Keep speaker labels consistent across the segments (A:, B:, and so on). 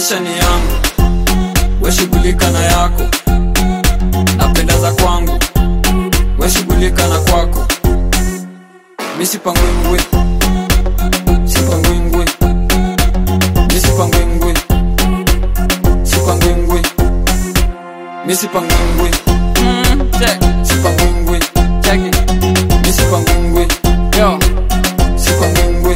A: maisha ni yangu weshughulika na yako napenda za kwangu weshughulika na kwako misipangwingwi sipangwingwi misipangwingwi sipangwingwi misipangwingwi
B: Mm, check,
A: sipangwingwi
B: check it.
A: misipangwingwi
B: Yo,
A: sipangwingwi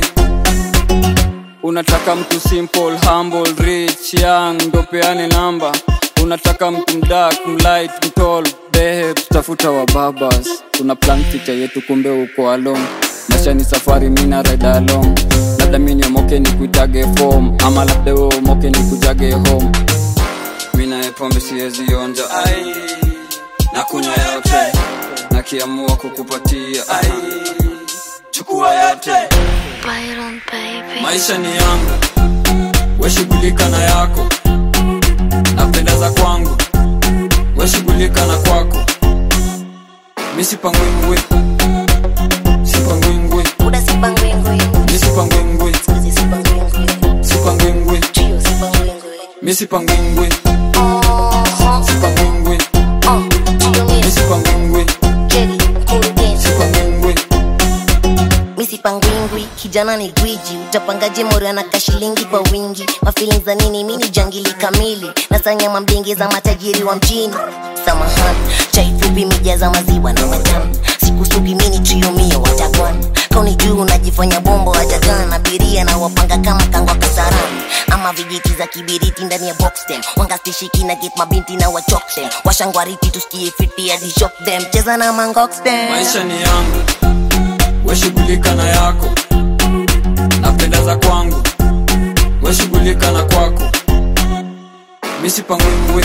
B: unataka mtu simple, humble, rich, young, ndo peane namba. Unataka mtu mdark, mlight, mtall, behe, tutafuta wa babas. Tuna plan future yetu, kumbe uko alone. Maisha ni safari, mina ride along. Labda mi niomoke ni kuitage form, ama labda we umoke ni kujage home. Mina ye pombe siwezi onja, ai na kunywa yote, nakiamua kukupatia, ai chukua yote.
C: Byron baby.
A: maisha ni yangu weshughulika na yako napenda za kwangu weshughulika na kwako misipangwingwi sipangwingwi
C: Uda sipangwingwi.
A: misipangwingwi
C: Squeezy sipangwingwi.
A: sipangwingwi
C: Trio sipangwingwi.
A: misipangwingwi
C: Uh-huh.
A: sipangwingwi
C: Uh, trio mix.
A: misipangwingwi
C: Jelly, kurugenzi.
A: sipangwingwi
C: misipangwingwi kijana ni gwiji utapangaje mori anaka shilingi kwa wingi mafilin za nini mini jangili kamili nasanya mambingi za matajiri wa mjini samahani chai fupi mija za maziwa na majani sikusugi mini triomio watakwan kauni juu unajifanya bombo wajagan abiria na wapanga kama kangwa kasarani ama vijiti za kibiriti ndani ya boxtem wangastishiki na get mabinti na wachoktem washangwariti tusikie fiti hadi shock them cheza na mangoxtem
A: maisha ni yangu weshughulika na yako napenda za kwangu weshughulika na kwako misipangwingwi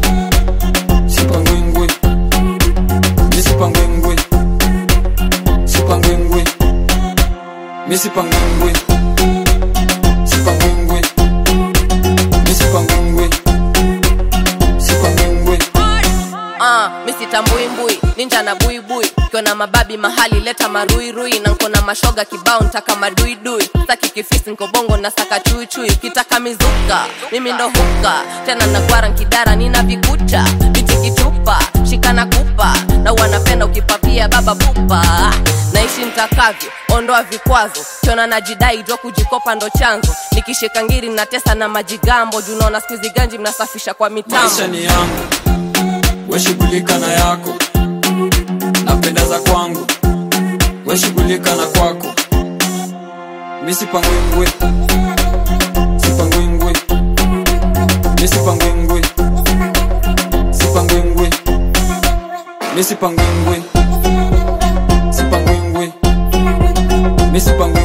A: sipangwingwi misipangwingwi sipangwingwi misipangwingwi sipangwingwi misipangwingwi sipangwingwi
D: Ah, misitambuimbui ninja na buibui kiona mababi mahali leta maruirui na nkona mashoga kibao ntaka maduidui saki kifisi nkobongo na saka chuichui kitaka mizuka mimi ndo huka tena nagwara nkidara nina vikucha biti kichupa shikana kupa na wanapenda ukipapia baba pupa naishi ntakavyo ondoa vikwazo kiona najidai jwa kujikopa ndo chanzo nikishika ngiri natesa na majigambo junaona skuizi ganji mnasafisha kwa mitambo
A: maisha ni yangu weshughulika na yako napenda za kwangu weshughulika na kwako misipangwingwi sipangwingwi misipangwingwi sipangwingwi misipangwingwi sipangwingwi misipangwingwi